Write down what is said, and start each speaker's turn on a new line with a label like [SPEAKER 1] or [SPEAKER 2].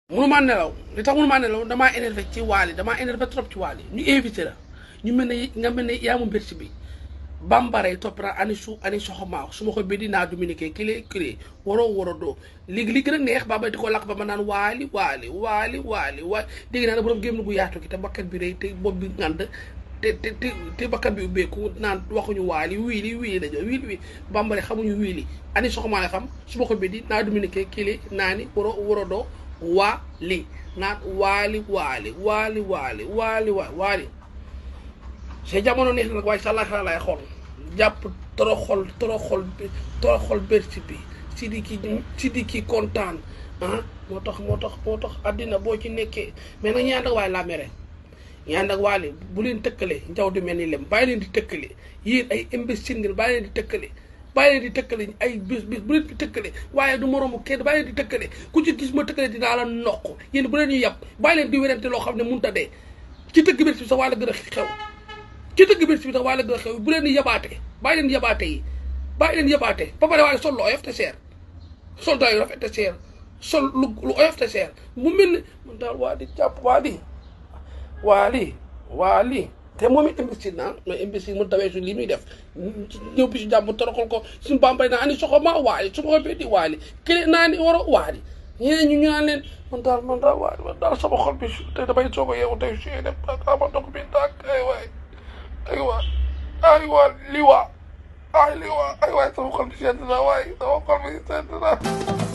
[SPEAKER 1] mënumaa nelaw li tax mënumaa nelaw damaa énervé ci waali damaa énervé trop ci waali ñu invité la ñu mel ne nga mel ne yaa mu mbirsi bi bambara yi topp naa ani su ani soxomaaw su ma ko bi dinaa dominiqué kile kile waroo waroo doo léegi li gën a neex baba di ko lakk ba ma naan waali waali waali waali waali dégg naa ne borom gémm gu yaatu gi te bakkat bi rëy te bopp bi ngand te te te te bakkat bi ubbeeku naan waxuñu waali wiili wiili dañoo wiili wiili bambara xamuñu wiili ani soxomaa la xam su ma ko bi di naa dominiqué kile naa ni waroo waroo doo waali naan waali waali waali waali waali waali waali c'est jamono neex na nag waaye sa laaxira laay xool jàpp toroxol toroxol bi toroxol bersi bi si di ki si di ki kontaan ah moo tax moo tax moo tax àddina boo ci nekkee mais nag ñi ànd ak waaye laa mere ñi ànd ak waale bu leen tëkkale njaw di mel ni lem bàyyi leen di tëkkale yéen ay imbécile ngeen bàyyi leen di tëkkale bàyyi leen di tëkkale ay bis bis bu leen di tëkkale waaye du moroomu kenn bàyyi leen di tëkkale ku ci gis ma tëkkale dinaa la noq yéen bu leen ñu yàpp bàyyi leen di werante loo xam ne mënut a dee ci dëgg bi sax waa la gën a xew ci dëgg bi sax waa la gën a xew bu leen di yabaate bàyyi leen yabaate yi bàyyi leen yabaate ba pare waaye sol lu oyof te seer sol daay rafet te seer sol lu lu oyof te seer mu mel ni man daal waa di jàpp waa di waa lii waa lii te moom it imbécile naa mais imbécile mu dawee su lii muy def ñëw bi si jàmm toroxal ko suñu bambay naa ani soxo ma waali su ma ko di waali kële naa ni war a waali ñeneen ñu ñu naan leen man daal man daal waali man daal sama xol bi te damay soog a yeewu tey su def ama dog bi tàkk ay waay ay waay ay waa li waa ay li waa ay waay sama xol bi sedd na waay sama xol bi sedd na